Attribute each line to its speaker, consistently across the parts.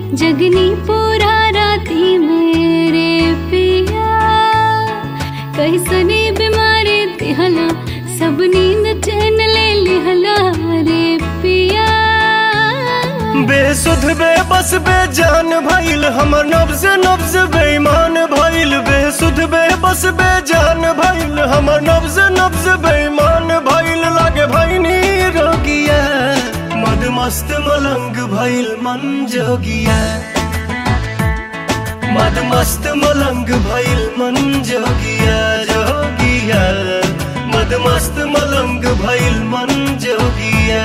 Speaker 1: जगनी पूरा राती मेरे पिया कैसनी बीमारी दिहला सब नींद चैन ले लिहला रे पिया
Speaker 2: बेसुध बेबस बेजान भइल हमर नब्ज नब्ज बेईमान भइल बेसुध बेबस बेजान भइल हमर नब्ज नब्ज बेईमान भइल लागे भइनी रोगिया मद मस्त मलंग भइल मन जोगिया मद मस्त मलंग भइल मन जोगिया जोगिया मद मस्त मलंग भइल मन जोगिया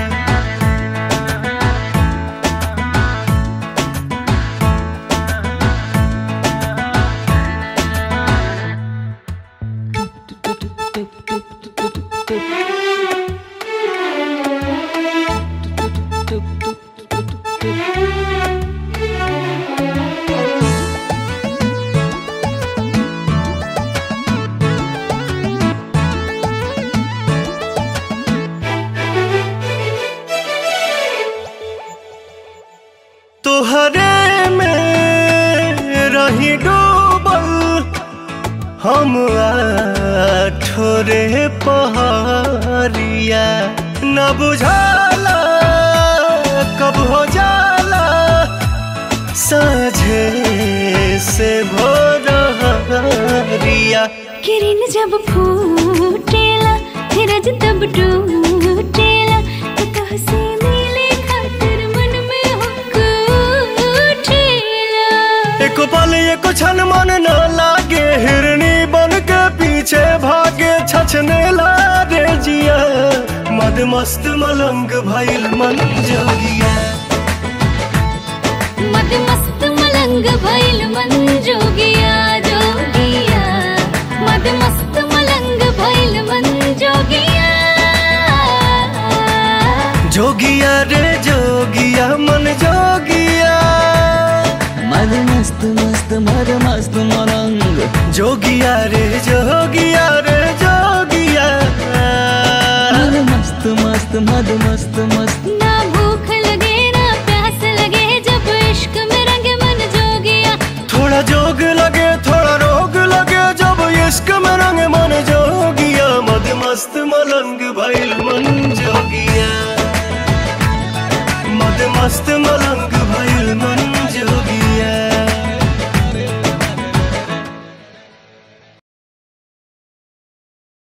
Speaker 2: तोहरे में रही डूबल हम ठोरे पहाड़िया न बुझाला कब हो जाला साझे से भोरिया
Speaker 1: किरण जब फूटेला धीरज तब टूटेला तो कहसे मिले खातिर मन में हुक उठेला
Speaker 2: एको पल एको क्षण मन न लागे हिरनी बन के पीछे भागे छछने रे जिया मद मस्त मलंग भइल मन जोगिया
Speaker 1: मद मस्त मलंग भइल मन जोगिया जोगिया मद मस्त मलंग भइल मन जोगिया
Speaker 2: जोगिया रे जोगिया मन जोगिया
Speaker 3: मद मस्त मस्त मद मस्त मरंग
Speaker 2: जोगिया रे जोगिया रे जोगिया
Speaker 3: मद मस्त मस्त मद मस्त मस्त
Speaker 1: ना भूख लगे ना प्यास लगे जब इश्क में रंग मन जोगिया
Speaker 2: थोड़ा जोग लगे थोड़ा रोग लगे जब इश्क में रंग मन जोगिया मद मस्त मलंग भइल मन जोगिया मद मस्त मलंग